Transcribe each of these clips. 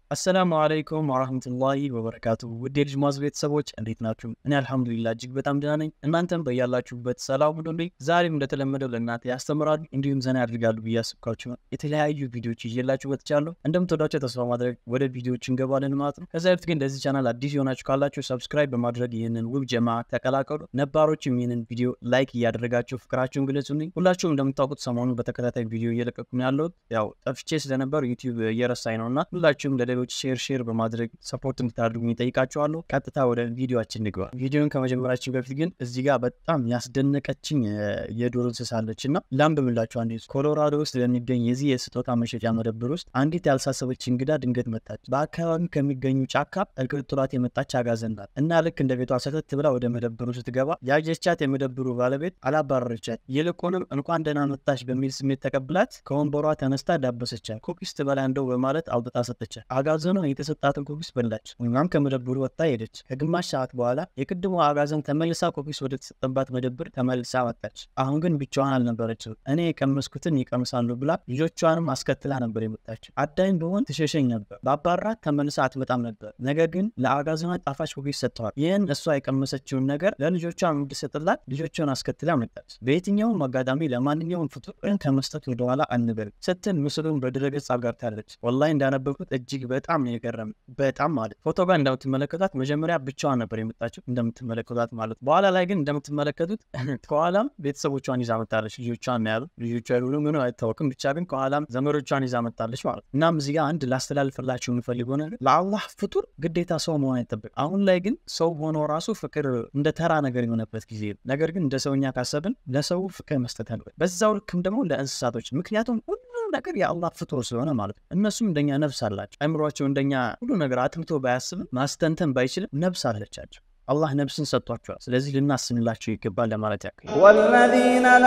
አሰላሙ አለይኩም ወራህመቱላሂ ወበረካቱ። ውድ የልጅ ማዝ ቤተሰቦች እንዴት ናችሁ? እኔ አልሐምዱሊላህ እጅግ በጣም ደህና ነኝ። እናንተም በያላችሁበት ሰላም ሁኑልኝ። ዛሬም እንደተለመደው ለእናንተ ያስተምራሉ እንዲሁም ዘና ያድርጋሉ ብዬ አስብኳችሁ የተለያዩ ቪዲዮዎች ይዤላችሁ ወጥቻለሁ። እንደምትወዳቸው ተስፋ ማድረግ ወደ ቪዲዮዎች እንገባለን ማለት ነው። ከዛ በፊት ግን ለዚህ ቻናል አዲስ የሆናችሁ ካላችሁ ሰብስክራይብ በማድረግ ይህንን ውብ ጀማ ተቀላቀሉ። ነባሮችም ይህንን ቪዲዮ ላይክ እያደረጋችሁ ፍቅራችሁን ግለጹልኝ። ሁላችሁም እንደምታውቁት ሰሞኑን በተከታታይ ቪዲዮ እየለቀቁ ነው ያለሁት። ያው ጠፍቼ ስለነበር ዩቲዩብ እየረሳኝ ነው እና ሁላችሁም ለሌሎች ሼር ሼር በማድረግ ሰፖርት እንድታደርጉ ይጠይቃችኋለሁ። ቀጥታ ወደ ቪዲዮችን ንግባ። ቪዲዮን ከመጀመራችን በፊት ግን እዚህ ጋር በጣም ያስደነቀችኝ የዱር እንስሳ አለች እና ላንብብላችሁ። አንዴ ኮሎራዶ ውስጥ ለሚገኝ የዚህ የስጦታ መሸጫ መደብር ውስጥ አንዲት ያልሳሰበች እንግዳ ድንገት መጣች። በአካባቢ ከሚገኙ ጫካ እልቅጥላት የመጣች አጋዘን ናት እና ልክ እንደ ቤቷ ሰተት ብላ ወደ መደብሩ ስትገባ ያየቻት የመደብሩ ባለቤት አላባረረቻት። ይልቁንም እንኳን ደህና መጣች በሚል ስሜት ተቀብላት ከወንበሯ ተነስታ ዳበሰቻት። ኩኪስ ትበላ እንደው በማለት አውጥታ ሰጠቻት። አጋዘኗ የተሰጣትን ኩኪስ በላች። እናም ከመደብሩ ወጥታ ሄደች። ከግማሽ ሰዓት በኋላ የቅድሞ አጋዘን ተመልሳ ኩኪስ ወደ ተሰጠባት መደብር ተመልሳ መጣች። አሁን ግን ብቻዋን አልነበረችም። እኔ የቀመስኩትን ይቀምሳሉ ብላ ልጆቿንም አስከትላ ነበር የመጣችው። አዳኝ በሆን ትሸሸኝ ነበር። በአባራት ተመልሳ አትመጣም ነበር። ነገር ግን ለአጋዘኗ ጣፋጭ ኩኪስ ሰጥተዋል። ይህን እሷ የቀመሰችውን ነገር ለልጆቿ እንድሰጥላት ልጆቿን አስከትላ መጣች። በየትኛውም አጋጣሚ ለማንኛውም ፍጡር ከመስጠት ወደኋላ አንበል ስትል ምስሉን በድረገጽ አጋርታለች። ወላሂ እንዳነበብኩት እጅግ በጣም ነው የገረመኝ። በጣም ማለት ፎቶ ጋር እንደምትመለከቷት መጀመሪያ ብቻዋን ነበር የመጣችው እንደምትመለከቷት ማለት በኋላ ላይ ግን እንደምትመለከቱት ከኋላም ቤተሰቦቿን ይዛ መጣለች። ልጆቿን ያሉ ልጆቿ ያሉ ምን አይታወቅም፣ ብቻ ግን ከኋላም ዘመዶቿን ይዛ መጣለች ማለት እናም እዚህ ጋር አንድ ላስተላልፍላችሁ የምፈልገው ነገር ለአላህ ፍጡር ግዴታ ሰው መሆን አይጠበቅ። አሁን ላይ ግን ሰው ሆኖ ራሱ ፍቅር እንደ ተራ ነገር የሆነበት ጊዜ ነው። ነገር ግን እንደ ሰውኛ ካሰብን ለሰው ፍቅር መስጠት አለበት፣ በዛው ልክም ደግሞ ለእንስሳቶች ምክንያቱም ነገር የአላህ ፍጡር ስለሆነ ማለት ነው። እነሱም እንደኛ ነፍስ አላቸው። አይምሯቸው እንደኛ ሁሉ ነገር አጥምቶ ባያስብም ማስተንተን ባይችልም ነፍስ አለቻቸው። አላህ ነፍስን ሰጥቷቸዋል። ስለዚህ ልናስንላቸው ይገባል ለማለት ያክል ወለዚነ ላ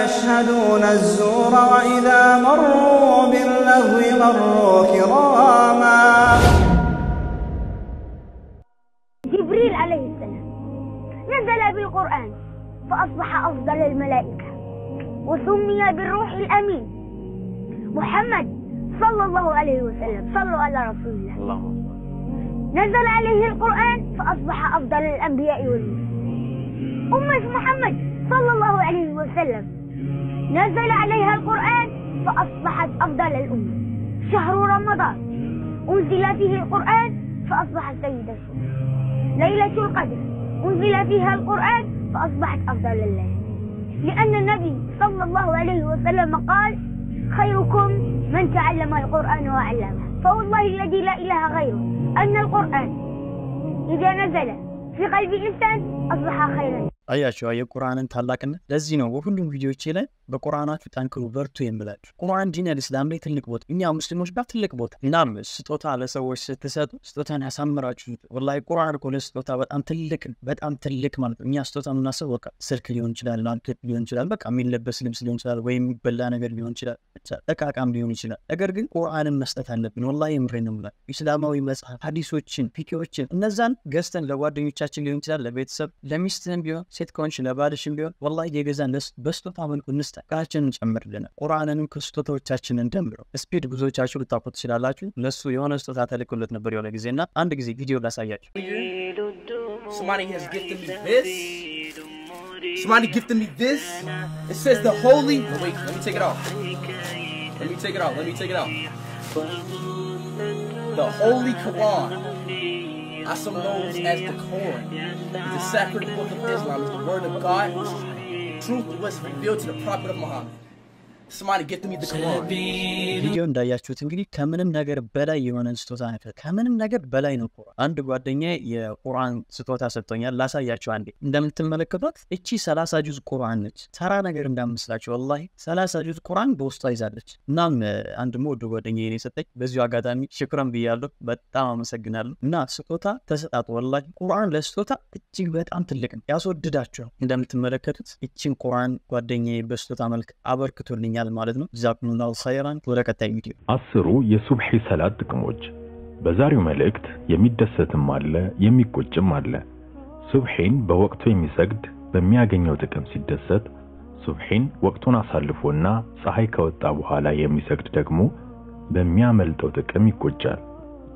የሽሀዱነ ዙረ ወኢዛ መሩ ቢለህዊ መሩ ኪራማ جبريل عليه السلام نزل بالقرآن فأصبح أفضل الملائكة وسمي بالروح الأمين محمد صلى الله عليه وسلم صلوا على رسول الله نزل عليه القرآن فأصبح أفضل الأنبياء والمرسلين أمة محمد صلى الله عليه وسلم نزل عليها القرآن فأصبحت أفضل الأمة شهر رمضان أنزل فيه القرآن فأصبحت سيدة الشهور ليلة القدر أنزل فيها القرآن فأصبحت أفضل الليل لأن النبي صلى الله عليه وسلم قال خيركم من تعلم القرآن وعلمه فوالله الذي لا إله غيره أن القرآن إذا نزل في قلب الإنسان أصبح خيرا አያቸው የቁርአንን ታላቅነት። ለዚህ ነው በሁሉም ቪዲዮቼ ላይ በቁርአናችሁ ጠንክሩ በርቱ የምላችሁ። ቁርአን ዲን አልእስላም ላይ ትልቅ ቦታ፣ እኛ ሙስሊሞች ጋር ትልቅ ቦታ። እናም ስጦታ ለሰዎች ስትሰጡ ስጦታን ያሳምራችሁ። ወላሂ ቁርአን እኮ ለስጦታ በጣም ትልቅ በጣም ትልቅ ማለት ነው። እኛ ስጦታ የምናስብ በቃ ስልክ ሊሆን ይችላል፣ ላፕቶፕ ሊሆን ይችላል፣ በቃ የሚለበስ ልብስ ሊሆን ይችላል፣ ወይም የሚበላ ነገር ሊሆን ይችላል፣ እቃቃም ሊሆን ይችላል። ነገር ግን ቁርአንን መስጠት አለብን። ወላሂ የምሬን ነው የምላችሁ። ኢስላማዊ መጽሐፍ፣ ሀዲሶችን፣ ፊቂዎችን እነዛን ገዝተን ለጓደኞቻችን ሊሆን ይችላል፣ ለቤተሰብ ለሚስትህም ቢሆን ሴት ከሆንሽ ለባልሽም ቢሆን ወላሂ የገዛን በስጦታ መልኩ እንስጠ ቃችን እንጨምርልናል። ቁርአንንም ከስጦታዎቻችን እንደምረው። ስፒድ ብዙዎቻችሁ ልታውቁ ትችላላችሁ። ለሱ የሆነ ስጦታ ተልኮለት ነበር የሆነ ጊዜ እና አንድ ጊዜ ቪዲዮ ላሳያችሁ። Somebody has gifted me this. Somebody gifted me this. It says the holy. No, wait, let me take it off. Let me take it off. Let me take it off. The Holy Quran. also known as the Quran. It's the sacred book of Islam. It's the word of God. Truth was revealed to the prophet of Muhammad. Somebody gifted me the Quran. ቪዲዮ እንዳያችሁት እንግዲህ ከምንም ነገር በላይ የሆነን ስጦታ ነበር። ከምንም ነገር በላይ ነው ቁርአን። አንድ ጓደኛ የቁርአን ስጦታ ሰጥቶኛል። ላሳያችሁ አንዴ። እንደምትመለከቷት እቺ ሰላሳ ጁዝ ቁርአን ነች። ተራ ነገር እንዳመስላችሁ ወላሂ ሰላሳ ጁዝ ቁርአን በውስጧ ይዛለች። እናም አንድ ወደ ጓደኛ የኔ ሰጠኝ። በዚሁ አጋጣሚ ሽክረን ብያለሁ። በጣም አመሰግናለሁ። እና ስጦታ ተሰጣጡ። ወላሂ ቁርአን ለስጦታ እጅግ በጣም ትልቅ ነው፣ ያስወድዳቸዋል። እንደምትመለከቱት እችን ቁርአን ጓደኛ በስጦታ መልክ አበርክቶልኛል ማለት ነው። ጀዛኩሙላሁ ኸይራን። ወደ ቀጣይ ቪዲዮ አስሩ የሱብሒ ሰላት ጥቅሞች። በዛሬው መልእክት የሚደሰትም አለ የሚቆጭም አለ። ሱብሒን በወቅቱ የሚሰግድ በሚያገኘው ጥቅም ሲደሰት፣ ሱብሒን ወቅቱን አሳልፎና ፀሐይ ከወጣ በኋላ የሚሰግድ ደግሞ በሚያመልጠው ጥቅም ይቆጫል።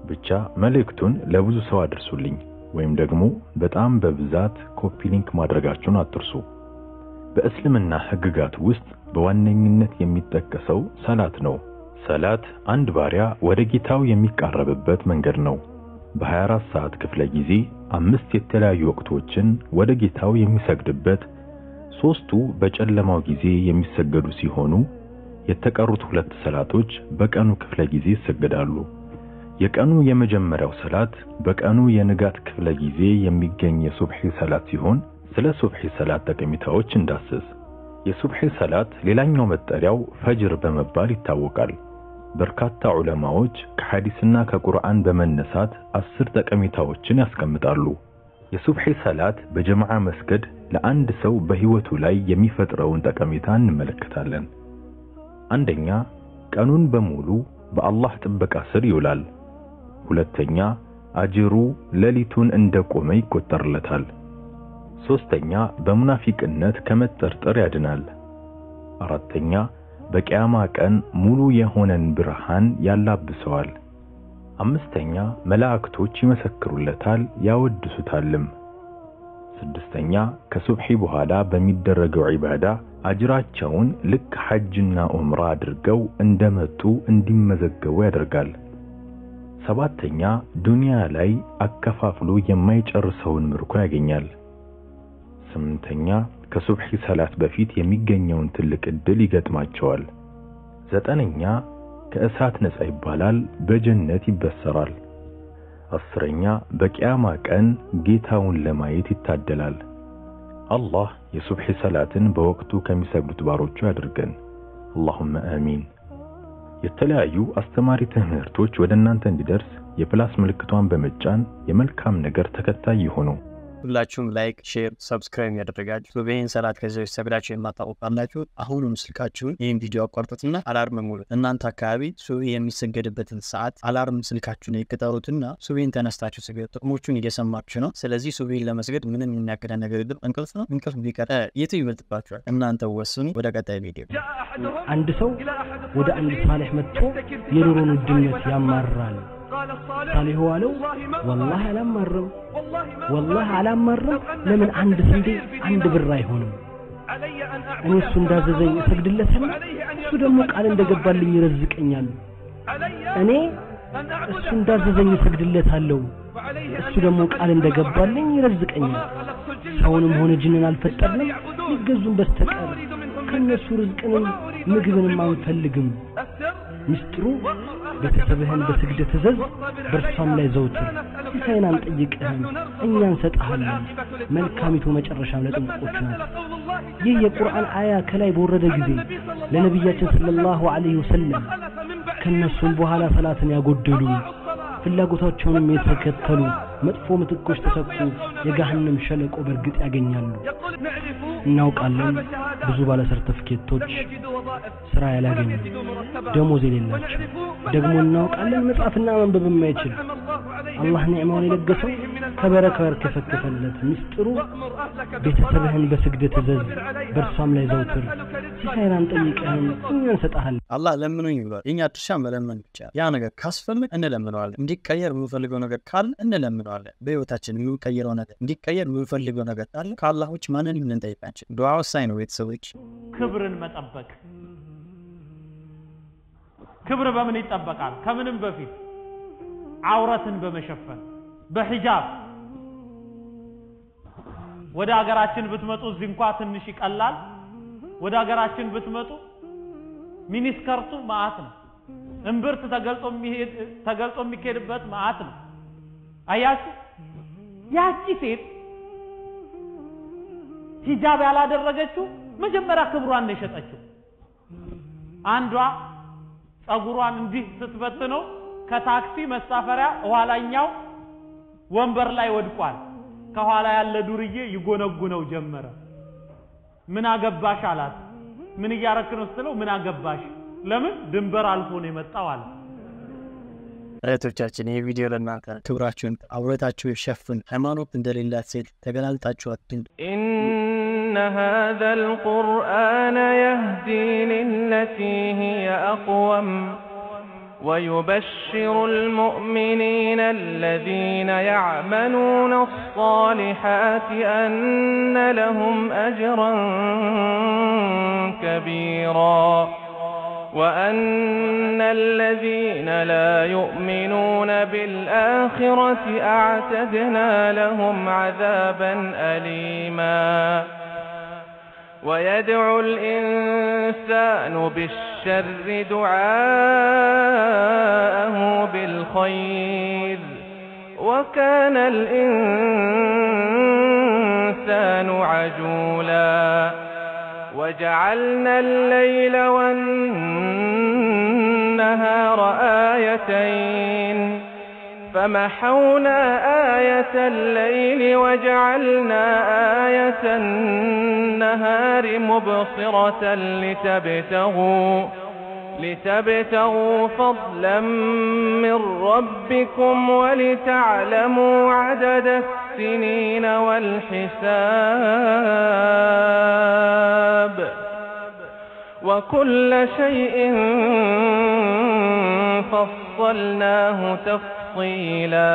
ብቻ መልእክቱን ለብዙ ሰው አድርሱልኝ ወይም ደግሞ በጣም በብዛት ኮፒ ሊንክ ማድረጋችሁን አትርሱ። በእስልምና ሕግጋት ውስጥ በዋነኝነት የሚጠቀሰው ሰላት ነው። ሰላት አንድ ባሪያ ወደ ጌታው የሚቃረብበት መንገድ ነው። በ24 ሰዓት ክፍለ ጊዜ አምስት የተለያዩ ወቅቶችን ወደ ጌታው የሚሰግድበት፣ ሶስቱ በጨለማው ጊዜ የሚሰገዱ ሲሆኑ የተቀሩት ሁለት ሰላቶች በቀኑ ክፍለ ጊዜ ይሰገዳሉ። የቀኑ የመጀመሪያው ሰላት በቀኑ የንጋት ክፍለ ጊዜ የሚገኝ የሱብሒ ሰላት ሲሆን ስለ ሱብሒ ሰላት ጠቀሜታዎች እንዳስስ። የሱብሒ ሰላት ሌላኛው መጠሪያው ፈጅር በመባል ይታወቃል። በርካታ ዑለማዎች ከሐዲስና ከቁርአን በመነሳት አስር ጠቀሜታዎችን ያስቀምጣሉ። የሱብሒ ሰላት በጀማዓ መስገድ ለአንድ ሰው በሕይወቱ ላይ የሚፈጥረውን ጠቀሜታ እንመለከታለን። አንደኛ፣ ቀኑን በሙሉ በአላህ ጥበቃ ስር ይውላል። ሁለተኛ፣ አጅሩ ሌሊቱን እንደቆመ ይቆጠርለታል። ሶስተኛ፣ በሙናፊቅነት ከመጠርጠር ያድናል። አራተኛ፣ በቂያማ ቀን ሙሉ የሆነን ብርሃን ያላብሰዋል። አምስተኛ፣ መላእክቶች ይመሰክሩለታል ያወድሱታልም። ስድስተኛ፣ ከሱብሒ በኋላ በሚደረገው ዒባዳ አጅራቸውን ልክ ሐጅና ዑምራ አድርገው እንደመጡ እንዲመዘገቡ ያደርጋል። ሰባተኛ፣ ዱንያ ላይ አከፋፍሎ የማይጨርሰውን ምርኮ ያገኛል። ስምንተኛ፣ ከሱብሒ ሰላት በፊት የሚገኘውን ትልቅ ዕድል ይገጥማቸዋል። ዘጠነኛ፣ ከእሳት ነፃ ይባላል፣ በጀነት ይበሰራል። አስረኛ፣ በቂያማ ቀን ጌታውን ለማየት ይታደላል። አላህ የሱብሒ ሰላትን በወቅቱ ከሚሰግዱት ባሮቹ ያድርገን። አላሁመ አሚን። የተለያዩ አስተማሪ ትምህርቶች ወደ እናንተ እንዲደርስ የፕላስ ምልክቷን በመጫን የመልካም ነገር ተከታይ ይሁኑ። ሁላችሁም ላይክ፣ ሼር፣ ሰብስክራይብ ያደረጋችሁ ሱብሒን ሰላት ከዚህ በፊት ሰግዳችሁ የማታውቁ ካላችሁ አሁኑም ስልካችሁን ይህን ቪዲዮ አቋርጡትና አላርም ሙሉት። እናንተ አካባቢ ሱብሒ የሚሰገድበትን ሰዓት አላርም ስልካችሁን ይቅጠሩትና ሱብሒን ተነስታችሁ ስገዱ። ጥቅሞቹን እየሰማችሁ ነው። ስለዚህ ሱብሒን ለመስገድ ምንም የሚያክዳ ነገር የለም። እንቅልፍ ነው። እንቅልፍ ቢቀር የቱ ይበልጥባችኋል? እናንተ ወስኑ። ወደ ቀጣይ ቪዲዮ አንድ ሰው ወደ አንድ ሳሌሕ መጥቶ የኑሮን ውድነት ያማራል። ሳሌሑ አለው ወላሂ አላማርም፣ ወላሂ አላማርም። ለምን አንድ ስንዴ አንድ ብር አይሆንም? እኔ እሱ እንዳዘዘኝ እሰግድለትና እሱ ደግሞ ቃል እንደገባልኝ ይረዝቀኛል። እኔ እሱ እንዳዘዘኝ እሰግድለታለሁ፣ እሱ ደግሞ ቃል እንደገባልኝ ይረዝቀኛል። ሰውንም ሆነ ጅንን አልፈጠርንም ሊገዙን በስተቀር ከነሱ ርዝቅንም ምግብንም አንፈልግም። ምስጢሩ ቤተሰብህን በስግደት እዘዝ፣ በእርሷም ላይ ዘውትር። ሲሳይን አንጠይቅህም፣ እኛ እንሰጥሃለን። መልካሚቱ መጨረሻም ለጥንቁቆች ናት። ይህ የቁርአን አያ ከላይ በወረደ ጊዜ ለነቢያችን ሰለላሁ ዐለይሂ ወሰለም ከነሱም በኋላ ሰላትን ያጎደሉ ፍላጎታቸውንም የተከተሉ መጥፎ ምትኮች ተተኩ፣ የገሃነም ሸለቆ በእርግጥ ያገኛሉ። እናውቃለን ብዙ ባለ ሰርተፍኬቶች ስራ ያላገኙ ደሞዝ የሌላቸው ደግሞ እናውቃለን መጻፍና ማንበብ የማይችል አላህ ኒዕማውን የለገሰው ከበረካ ከፈከፈለት ምስጢሩ ቤተሰብህን በስግደት እዘዝ፣ በእርሷም ላይ ዘውትር። ሲሳይን አንጠይቅህም፣ እኛ እንሰጥሃለን። አላህ ለምኑኝ ብሏል። የኛ ድርሻ መለመን ብቻ። ያ ነገር ካስፈልግ እንለምነዋለን። እንዲቀየር የምንፈልገው ነገር ካለ እንለምነዋለን። በህይወታችን የምንቀይረው ነገር እንዲቀየር የምንፈልገው ነገር ካለ ከአላህ ውጭ ማንንም ልንጠይቃችን። ዱዓ ወሳኝ ነው ቤተሰቦች። ክብርን መጠበቅ። ክብር በምን ይጠበቃል? ከምንም በፊት አውረትን በመሸፈን በሂጃብ። ወደ ሀገራችን ብትመጡ እዚህ እንኳ ትንሽ ይቀላል። ወደ ሀገራችን ብትመጡ ሚኒስከርቱ መዓት ነው። እምብርት ተገልጾ የሚሄድ ተገልጾ የሚካሄድበት መዓት ነው። አያችሁ፣ ያቺ ሴት ሂጃብ ያላደረገችው መጀመሪያ ክብሯን ነው የሸጠችው። አንዷ ጸጉሯን እንዲህ ስትበትነው ከታክሲ መሳፈሪያ ኋላኛው ወንበር ላይ ወድቋል። ከኋላ ያለ ዱርዬ ይጎነጉነው ጀመረ። ምን አገባሽ አላት። ምን እያረክ ነው ስትለው ምን አገባሽ? ለምን ድንበር አልፎ ነው የመጣው አለ። እህቶቻችን ይህ ቪዲዮ ለእናንተ ነው። ክብራችሁን አውረታችሁ የሸፍን ሃይማኖት እንደሌላት ሴት ተገላልጣችሁ አትንዱ። إن هذا القرآن يهدي للتي هي أقوم ويبشر المؤمنين الذين يعملون الصالحات أن لهم أجرا كبيرا وأن الذين لا يؤمنون بالآخرة أعتدنا لهم عذابا أليما ويدعو الإنسان بالشر دعاءه بالخير وكان الإنسان عجولا وجعلنا الليل والنهار آيتين فمحونا آية الليل وجعلنا آية النهار مبصرة لتبتغوا لتبتغوا فضلا من ربكم ولتعلموا عدد السنين والحساب وكل شيء فصلناه تفصيلا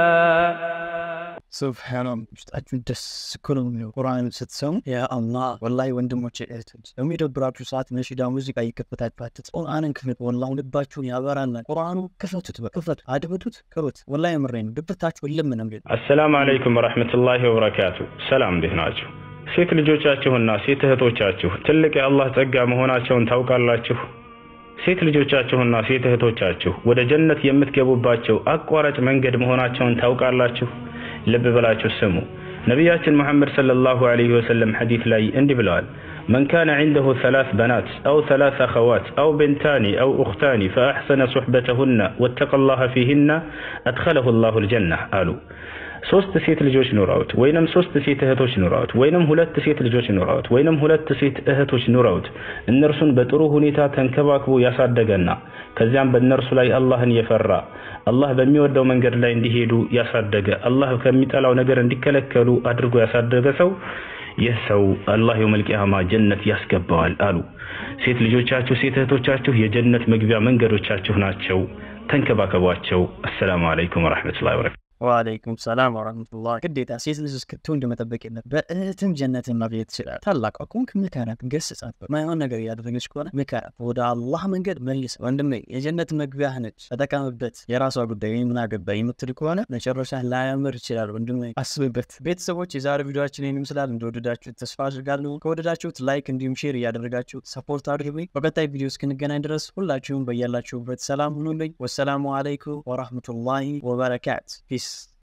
ሱብሃናም ውስጣችሁን ደስ እኮ ነው የሚለው ቁርአን ስትሰሙ ያ አላህ ወላሂ ወንድሞች እህቶች በሚደብራችሁ ሰዓት ነሺዳ ሙዚቃ እየከፈታችሁ ቁርአንን ክፍት ወላሂ ልባችሁን ያበራናል ቁርአኑ ክፈቱት በክፈቱ አድብቱት ክሩት ወላሂ የምሬን ነው ድብታችሁ የለም ነው የሚለው አሰላሙ አለይኩም ወረሕመቱላሂ ወበረካቱ ሰላም እንዴት ናችሁ ሴት ልጆቻችሁና ሴት እህቶቻችሁ ትልቅ የአላህ ጸጋ መሆናቸውን ታውቃላችሁ ሴት ልጆቻችሁና ሴት እህቶቻችሁ ወደ ጀነት የምትገቡባቸው አቋራጭ መንገድ መሆናቸውን ታውቃላችሁ ልብ ብላችሁ ስሙ ነቢያችን ሙሐመድ ሰለላሁ ዐለይሂ ወሰለም ሐዲስ ላይ እንዲህ ብለዋል من كان عنده ثلاث بنات أو ثلاث أخوات أو بنتان أو أختان فأحسن صحبتهن واتقى الله فيهن أدخله الله الجنة قالوا ሶስት ሴት ልጆች ኑረውት ወይንም ሶስት ሴት እህቶች ኑረውት ወይንም ሁለት ሴት ልጆች ኑረውት ወይንም ሁለት ሴት እህቶች ኑረውት እነርሱን በጥሩ ሁኔታ ተንከባክቦ ያሳደገና ከዚያም በእነርሱ ላይ አላህን የፈራ አላህ በሚወደው መንገድ ላይ እንዲሄዱ ያሳደገ አላህ ከሚጠላው ነገር እንዲከለከሉ አድርጎ ያሳደገ ሰው ይህ ሰው አላህ የውመል ቂያማ ጀነት ያስገባዋል አሉ። ሴት ልጆቻችሁ፣ ሴት እህቶቻችሁ የጀነት መግቢያ መንገዶቻችሁ ናቸው። ተንከባከቧቸው። አሰላሙ አለይኩም ወረሕመቱላሂ ወበረካቱ። ወአለይኩም ሰላም ወረህመቱላህ። ግዴታ ሴት ልጅ እስክትወልድ መጠበቅ የለም። በእህትም ጀነትን ማግኘት ትችላል። ታላቅ ከሆንክ ምከራት፣ ገስጻት። ማይሆን ነገር እያደረገች ከሆነ ምከራት፣ ወደ አላህ መንገድ መልስ። ወንድሜ የጀነት መግቢያህ ነች፣ ተጠቀምበት። የራሷ ጉዳይ ምን አገባኝ የምትል ከሆነ መጨረሻ ላያምር ይችላል። ወንድሜ አስብበት። ቤተሰቦች የዛሬ ቪዲዮችን ይህን ይመስላል። እንደወደዳችሁት ተስፋ አድርጋለሁ። ከወደዳችሁት ላይክ እንዲሁም ሼር እያደረጋችሁ ሰፖርት አድርጉኝ። በቀጣይ ቪዲዮ እስክንገናኝ ድረስ ሁላችሁም በያላችሁበት ሰላም ሁኑልኝ። ወሰላሙ አለይኩም ወራህመቱላሂ ወበረካቱ ፒስ